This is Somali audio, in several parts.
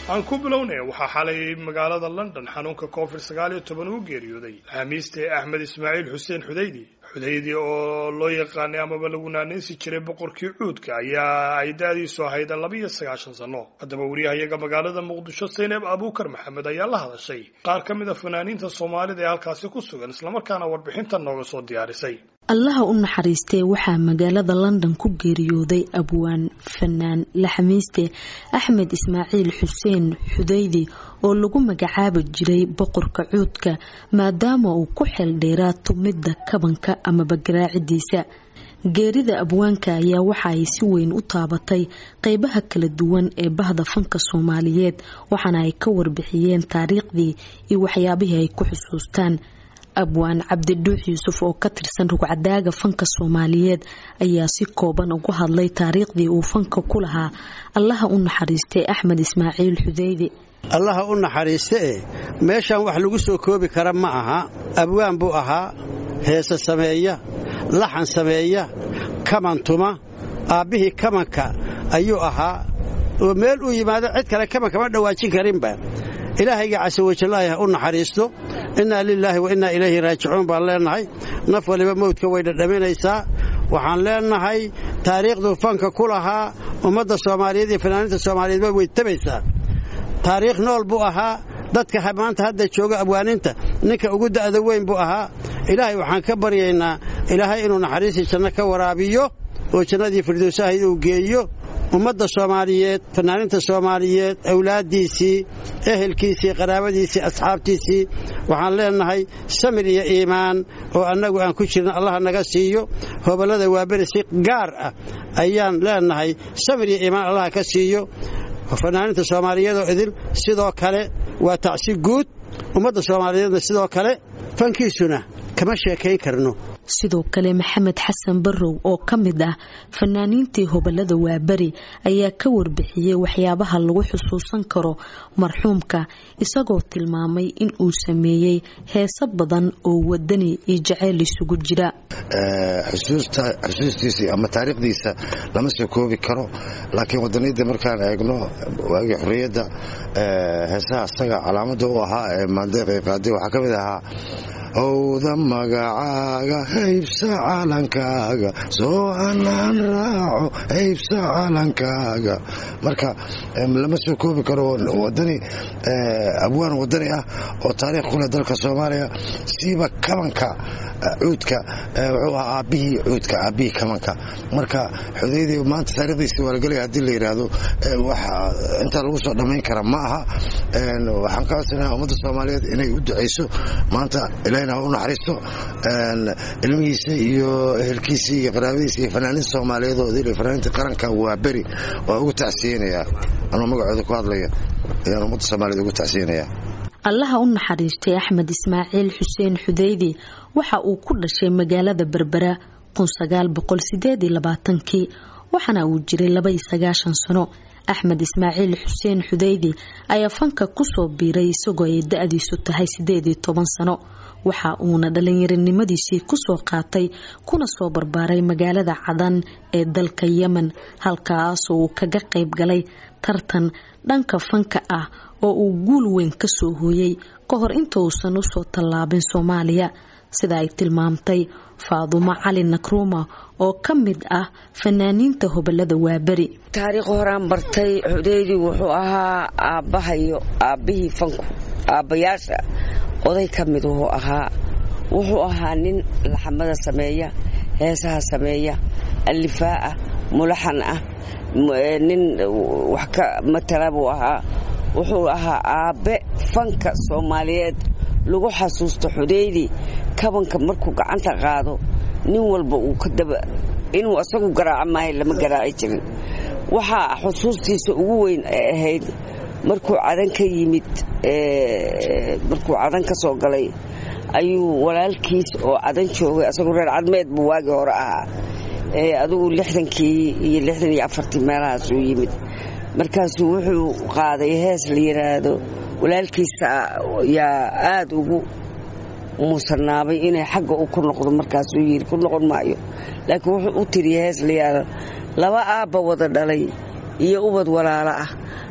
aan ku bilownay waxaa xalay magaalada london xanuunka covid sagaal iyo toban uu geeriyooday xamiiste axmed ismaaciil xuseen xudaydi xudaydi oo loo yaqaanay amaba lagu naanaysi jiray boqorkii cuudka ayaa ay da-diisu ahayd laba iyo sagaashan sano haddaba wariyahayaga magaalada muqdisho saynab abuukar maxamed ayaa la hadashay qaar ka mid a fanaaniinta soomaalida ee halkaasi ku sugan islamarkaana warbixintan nooga soo diyaarisay allaha u naxariistee waxaa magaalada london ku geeriyooday abwaan fanaan laxamiiste axmed ismaaciil xuseen xudaydi oo lagu magacaabi jiray boqorka cuudka maadaama uu ku xeeldheeraa tumidda kabanka amaba garaacidiisa geerida abwaanka ayaa waxa ay si weyn u taabatay qeybaha kala duwan ee bahda fanka soomaaliyeed waxaana ay ka warbixiyeen taariikhdii iyo waxyaabihii ay ku xusuustaan abwaan cabdidhuux yuusuf oo ka tirsan rugcadaaga fanka soomaaliyeed ayaa si kooban ugu hadlay taariikhdii uu fanka ku lahaa allaha u naxariistay axmed ismaaciil xudeydi allaha u naxariiste e meeshan wax lagu soo koobi kara ma aha abwaan buu ahaa heese sameeya laxan sameeya kaman tuma aabbihii kamanka ayuu ahaa oo meel uu yimaado cid kale kaman kama dhawaajin karinba ilaahayga casawajallaahi ha u naxariisto innaa lilaahi wa innaa ilayhi raajicuun baan leennahay naf waliba mawdka way dhadhaminaysaa waxaan leennahay taariikhduu fanka ku lahaa ummadda soomaaliyeed iyo fanaaniinta soomaaliyeedba way tabaysaa taariikh nool buu ahaa dadka maanta hadda jooga abwaaninta ninka ugu da'da weyn buu ahaa ilaahay waxaan ka baryaynaa ilaahay inuu naxariistii janno ka waraabiyo oo jannadii firdowsahayd uu geeyo ummadda soomaaliyeed fanaaniinta soomaaliyeed awlaaddiisii ehelkiisii qaraabadiisii asxaabtiisii waxaan leennahay samir iyo iimaan oo annagu aan ku jirna allaha naga siiyo hoballada waaberi si gaar ah ayaan leennahay samir iyo iimaan allaha ka siiyo fanaaniinta soomaaliyeedoo idil sidoo kale waa tacsi guud ummadda soomaaliyeedna sidoo kale fankiisuna kama sheekayn karno sidoo kale maxamed xasan barrow oo ka mid ah fanaaniintii hobolada waaberi ayaa ka warbixiyey waxyaabaha lagu xusuusan karo marxuumka isagoo tilmaamay in uu sameeyey heeso badan oo wadani iyo jaceyl isugu jira xusuustiisa ama taariikhdiisa lama soo koobi karo laakiin wadaniyadda markaan eegno waagii xorriyadda heesaha asaga calaamada u ahaa ee maandeeqii qaaday waxaa ka mid ahaa howda magacaaga haybsa calankaaga soo anaan raaco haybsa calankaaga marka lama soo koobi karo wadani abwaan wadani ah oo taariikh kuleh dalka soomaaliya siiba kabanka cuudka wuxuu ahaa aabbihii cuudka aabbihii kabanka marka xudaydii maanta taarikhdiisi waa lagelaya haddii la yidhaahdo wax intaa lagu soo dhammayn kara ma aha waxaan ka codsanaha ummadda soomaaliyeed inay u ducayso maanta ilahina ha u naxariisto ilmihiisa iyo ehelkiisii iyo qaraabadiisa iyo fanaaniinta soomaaliyeed oo idil fanaaniinta qaranka waa beri waa ugu tacsiyeynayaa anuu magacooda ku hadlaya ayaan ummadda soomaaliyeed ugu tacsiyeynayaa allaha u naxariistay axmed ismaaciil xuseen xudeydi waxa uu ku dhashay magaalada berbera kii waxaana uu jiray labaiyo sagaashan sano axmed ismaaciil xuseen xudeydi ayaa fanka kusoo biiray isagoo ay da-diisu tahay sideed iyo toban sano waxa uuna dhalinyaronimadiisii kusoo qaatay kuna soo barbaaray magaalada cadan ee dalka yemen halkaasoo uu kaga qayb galay tartan dhanka fanka ah oo uu guul weyn kasoo hooyay ka hor inta uusan usoo tallaabin soomaaliya sida ay tilmaamtay faadumo cali nakruuma oo ka mid ah fanaaniinta hobolada waaberi taariikh horaan bartay xudeydi wuxuu ahaa aabbahayo aabbihii fanku aabbayaasha oday ka mid wuxuu ahaa wuxuu ahaa nin laxamada sameeya heesaha sameeya allifaa ah mulaxan ah nin wax ka matala buu ahaa wuxuu ahaa aabbe fanka soomaaliyeed lagu xasuusto xudeydi kabanka markuu gacanta qaado nin walba uu ka daba inuu asagu garaaco maayo lama garaaci jirin waxaa xusuustiisa ugu weyn ay ahayd markuu cadan ka yimid markuu cadan ka soo galay ayuu walaalkiis oo cadan joogay asagoo reer cadmeed buu waagii hore ahaa adigu lixdankii iyo lixdan iyo afartii meelahaasuu yimid markaasuu wuxuu qaaday hees la yidhaahdo walaalkiisa yaa aada ugu muusanaabay inay xagga u ku noqdo markaasuu yidhi ku noqon maayo laakiin wuxuu u tiriya hees la yidhaahdo laba aabba wada dhalay iyo ubad walaalo ah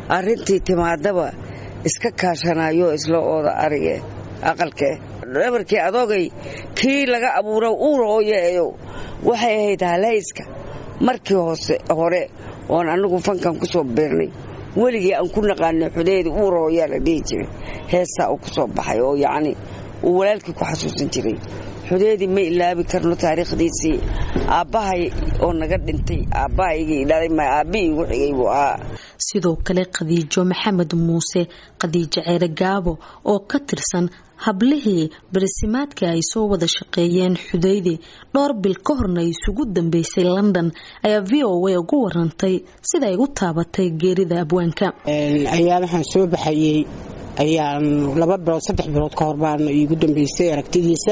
arrintii timaadaba iska kaashanayo isla ooda arige aqalkee dhabarkii adoogay kii laga abuuro uurooyaeyo waxay ahayd halhayska markii hoose hore oon anigu fankan ku soo beernay weligii aan ku naqaanay xudeedi uurooyaa la dhihi jiray heesaa uu ku soo baxay oo yacni uu walaalkii ku xasuusan jiray xudeedii ma ilaabi karno taariikhdiisii aabbahay oo naga dhintay aabbahaygii dhalay ma aabbihii igu xigay buu ahaa sidoo kale khadiijo maxamed muuse khadiijo ceere gaabo oo ka tirsan hablihii barisimaadka ay soo wada shaqeeyeen xudaydi dhowr bil ka horna isugu dambeysay london ayaa v o a ugu warantay sida ay u taabatay geerida abwaanka ayaa waxaan soo baxayey ayaan laba bilood saddex bilood ka hor baan iigu dambeysay aragtidiisa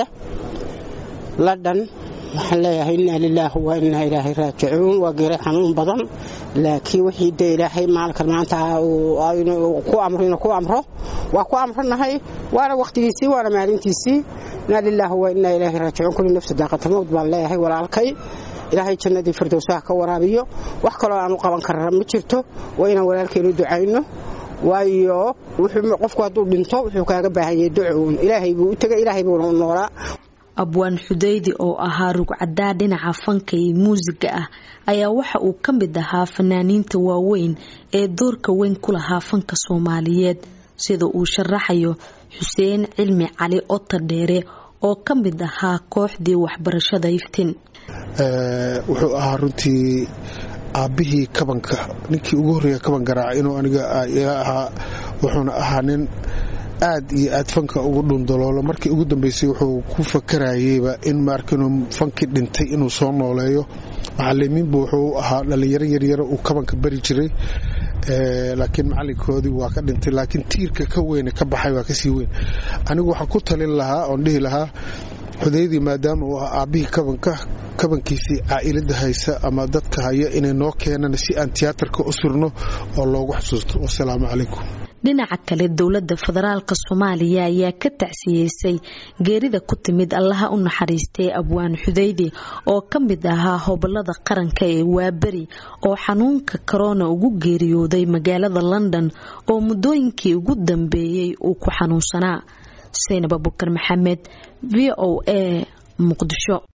london waxaan leeyahay inaa lilaahi wa inaa ilaahay raajicuun waa geeray xanuun badan laakiin wixii dee ilaahay maalinkan maanta ku amro inuu ku amro waa ku amranahay waana wakhtigiisii waana maalintiisii inaa lilaahi wa inaa ilaahay raajicuun kulli nafsi daaqatalmowd baan leeyahay walaalkay ilaahay jannadii firdowsaha ka waraabiyo wax kaloo aanu qaban karra ma jirto waa inaan walaalkaynu ducayno waayo qofku hadduu dhinto wuxuu kaaga baahanyay ducuun ilaahay buu u tegay ilaahay buuna u noolaa abwaan xudaydi oo ahaa rugcadaa dhinaca fanka iyo muusiga ah ayaa waxa uu ka mid ahaa fanaaniinta waaweyn ee doorka weyn ku lahaa fanka soomaaliyeed sida uu sharaxayo xuseen cilmi cali ota dheere oo ka mid ahaa kooxdii waxbarashada iftiin wuxuu ahaa runtii aabbihii kabanka ninkii ugu horreeya kaban garaaca inuu aniga iga ahaa wuxuuna ahaa nin aad iyo aad fanka ugu dhundaloolo markii ugu dambeysay wuxuu ku fakarayeyba in maarkinuu fankii dhintay inuu soo nooleeyo macalimiinbu wuxuu ahaa dhallinyaro yaryaro uu kabanka bari jiray laakiin macalinkoodii waa ka dhintay laakiin tiirka ka weyne ka baxay waa kasii weyn anigu waxaan ku talin lahaa oon dhihi lahaa xudaydii maadaama uu ahaa aabbihii kabanka kabankiisii caa'ilada haysa ama dadka haya inay noo keenaan si aan tiyaatarka u surno oo loogu xusuusto wasalaamu calaykum dhinaca kale dowladda federaalka soomaaliya ayaa ka tacsiyeysay geerida ku timid allaha u naxariistay abwaan xudaydi oo ka mid ahaa hobolada qaranka ee waaberi oo xanuunka korona ugu geeriyooday magaalada london oo muddooyinkii ugu dambeeyey uu ku xanuunsanaa saynab abukar maxamed v o a muqdisho